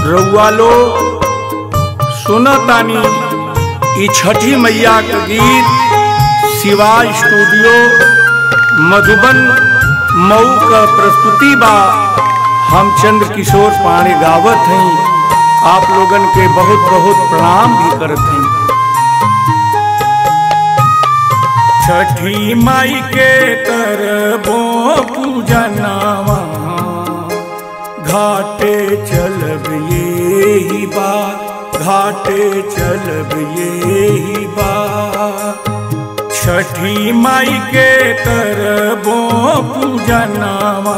रउआ लोग सुनतानी ई छठी मैया के गीत शिवा स्टूडियो मधुबन मऊ का प्रस्तुति बा हम चंद्र किशोर पाणे गावत हई आप लोगन के बहुत बहुत प्रणाम भी करत हई छठी माई के करबो पूजनवा घाटे चलब ये बा घाटे चलब ये बा छठी माई के करबो पूजनवा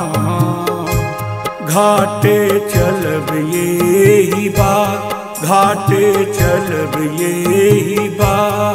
घाटे चलब ये बा घाटे चलब ये बा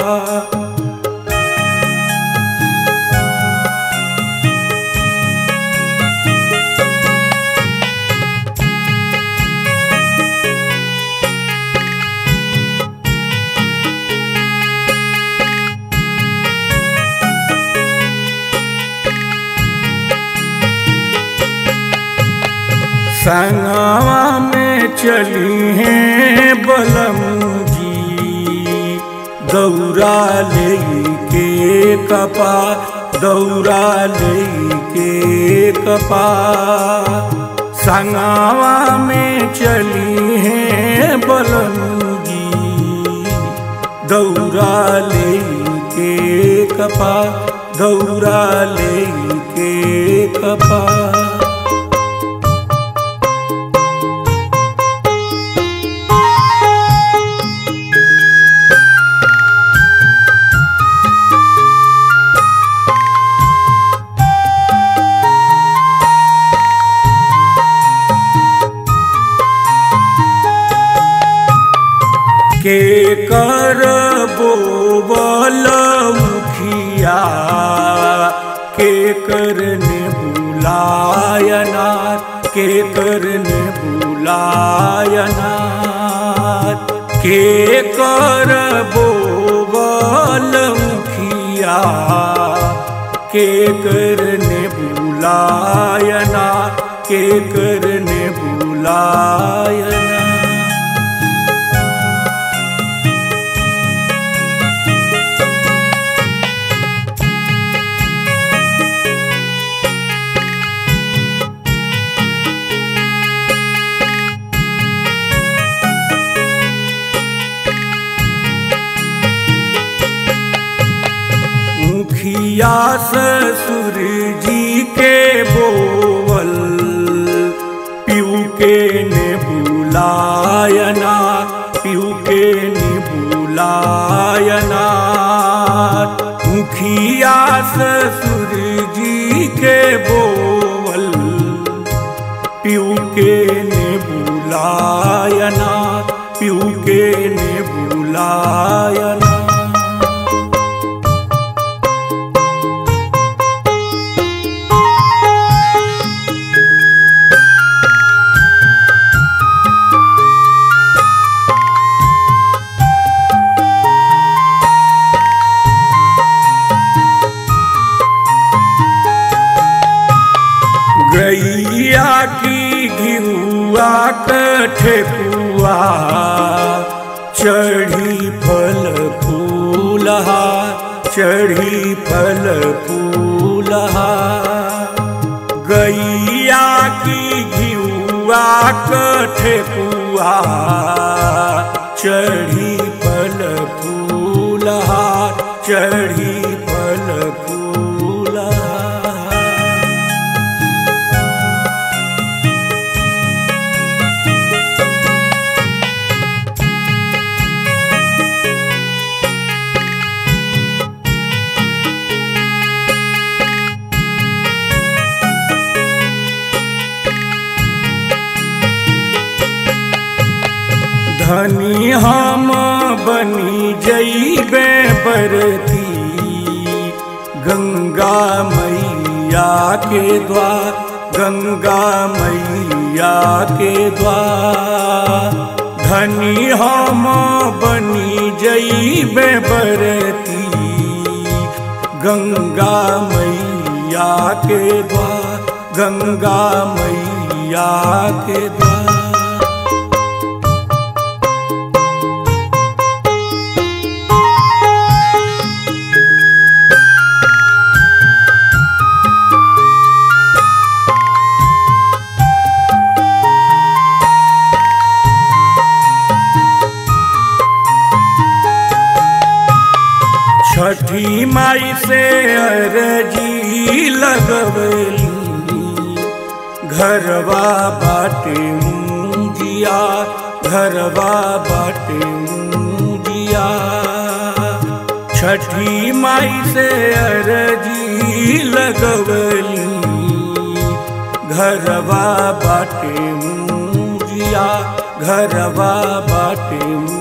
संगवा में चली हैं बलम जी दौरा ले के कपा दौरा ले के कपा संगवा में चली हैं बलम जी दौरा ले के कपा दौरा ले के कपा के कर बोबल मुखिया के करने बुलायना के करने बुलायना के कर बोबल मुखिया के करने बुलायना के करने बुलायना मुखिया ससुर जी के बोवल पीऊ के ने बुलायना पीऊ के ने बुलायना मुखिया ससुर जी के बोवल पीऊ के ने बुलायना पीऊ के ने बुलायना गैया की घिरुआ कठकुआ चढ़ी फल फूलहा चढ़ी फल फूलहा गैया की घिरुआ कठकुआ चढ़ी फल फूलहा चढ़ी फल फूलहा धनी हम बनी जैबे बरती गंगा मैया के द्वार गंगा मैया के द्वार धनी हम बनी जैबे बरती गंगा मैया के द्वार गंगा मैया के द्वार लगवली घरवा बाटे मुंजिया घरवा बाटे मुंजिया छठी माई से अरजी लगवली घरवा बाटे मुंजिया घरवा बाटे